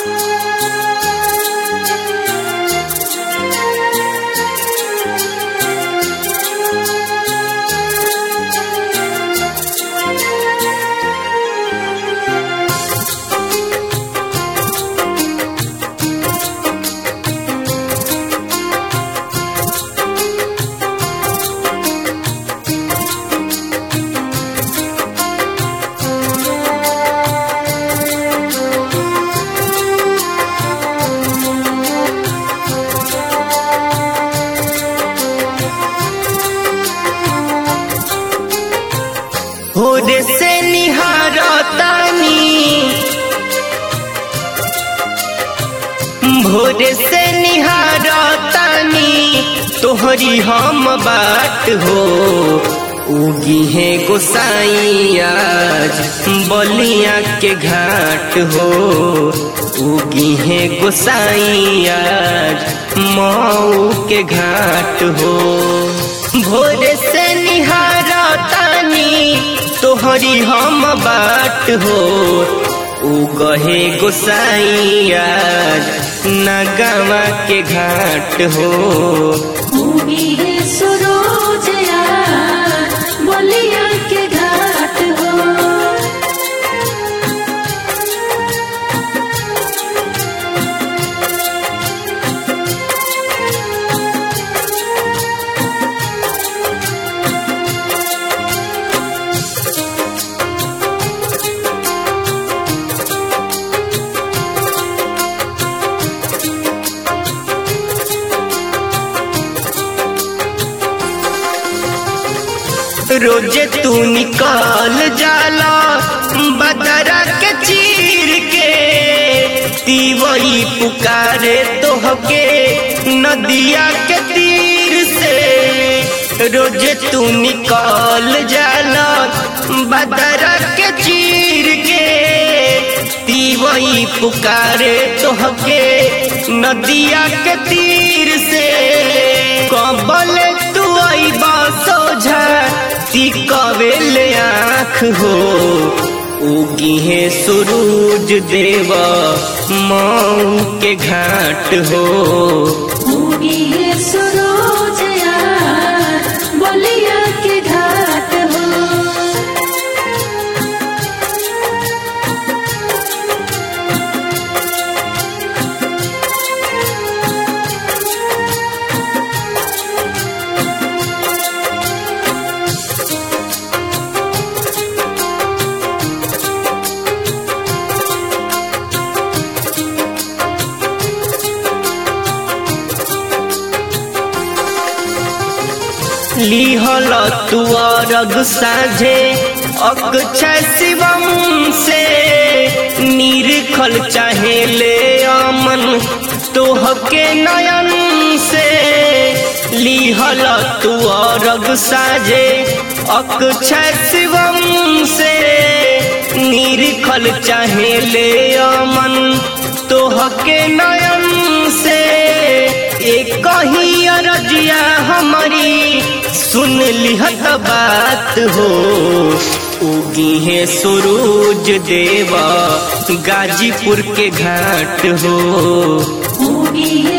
भोरे से निहारतानी भोरे से निहारतानी तोहरी हम बात हो उगी है गोसाई आज बलिया के घाट हो उगी है गोसाई आज मऊ के घाट हो भोरे से निहारतानी तोहरी हम बाट हो उगहे गोसाइया नगवा के घाट हो उगी है सरोज यार बलिया के घाट हो रोजे तू निकाल जाला बदरा के चीर के तीवई पुकारे तोहके नदिया के तीर से रोजे तू निकाल जाला बदरा के चीर के तीवई पुकारे तोहके नदिया के तीर से कबल तू आई सोझा कवेल आँख हो उगी है सूरज देवा मऊ के घाट हो उगी है सरोज यार बलिया के घाट हो लिहल तू अरग साझे अक्षय शिवम से निरखल चाहे ले अमन तोहके नयन से लिहल तू अरग साझे अक्षय शिवम से निरखल चाहे ले अमन तोहके नयन से एक ही अरजिया हमारी सुन लिहत बात हो उगी है सूरज देवा गाजीपुर के घाट हो उगी है